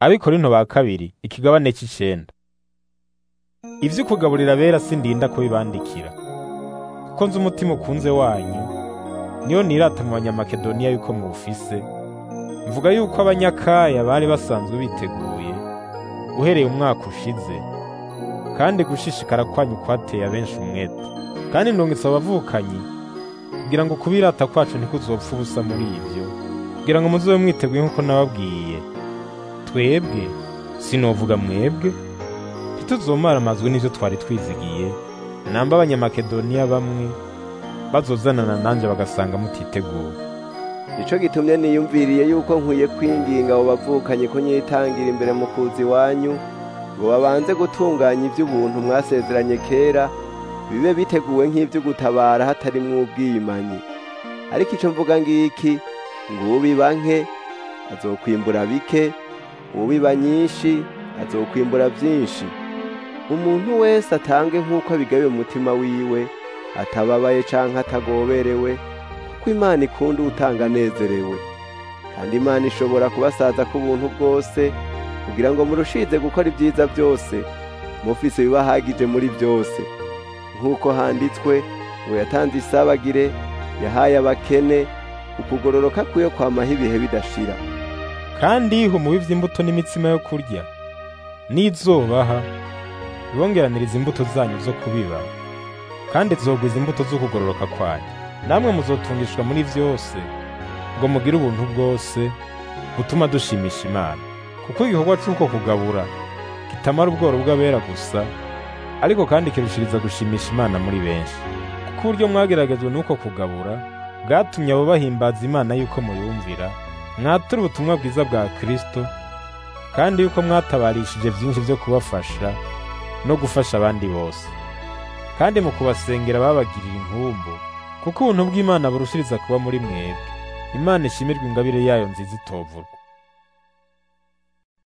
Abikorinto ba kabiri ikigabane c'icenda. Ivyo kugaburira abera sindinda kubibandikira, kuko nzi umutima ukunze wanyu, niyo nirata mu Banyamakedoniya yuko muwufise, mvuga yuko Abanyakaya bari basanzwe biteguye, uhereye umwaka ushize, kandi gushishikara kwanyu kwateye abenshi umwete. Kandi ndungitse abavukanyi, kugira ngo kubirata kwacu ntikuzopfa ubusa muri ivyo, kugira ngo muzobe mwiteguye nk'uko nababwiye. Twebwe, sinovuga mwebwe, ntituzomaramazwe n'ivyo twari twizigiye, namba Abanyamakedoniya bamwe bazozanana nanje bagasanga mutiteguye. Nico gitumye niyumviriye yuko nkwiye kwinginga abo bavukanye ko nyitangira imbere mu kuza iwanyu, ngo babanze gutunganya ivy'ubuntu mwasezeranye kera, bibe biteguwe nk'ivy'ugutabara hatarimwo ubwiyimanyi. Ariko ico mvuga ngiki, ngo ubiba nke azokwimbura bike, ubiba nyinshi azokwimbura vyinshi. Umuntu wese atange nk'uko abigabiye mu mutima wiwe, atababaye canke atagoberewe, kuko Imana ikunda uwutanga anezerewe. Kandi Imana ishobora kubasaza k'ubuntu bwose, kugira ngo murushize gukora ibyiza byose, mufise ibibahagije muri byose. Nk'uko handitswe, ngo yatanze isabagire, yahaye abakene, ukugororoka kwiwe kwamaho ibihe bidashira. Kandi humubivye imbuto n'imitsima yo kurya, n'izobaha, ibongeraniriza imbuto zanyu zo kubiba, kandi zogwiza imbuto zo kugororoka kwanyu. Namwe muzotungishwa muri vyose, ngo mugire ubuntu bwose, butuma dushimisha Imana. Kuko igikorwa c'uko kugabura, kitamara ubworo bw'abera gusa, ariko kandi kirushiriza gushimisha Imana muri benshi. Kuko uburyo mwageragejwe n'uko kugabura, bwatumye abo bahimbaza Imana yuko muyumvira, mwatura ubutumwa bwiza bwa Kristo, kandi yuko mwatabarishije vyinshi vyo kubafasha no gufasha abandi bose. Kandi mu kubasengera babagirira inkumbu, kuko ubuntu bw'Imana burushiriza kuba muri mwebwe. Imana ishimirwe ingabire yayo nziza itovurwa.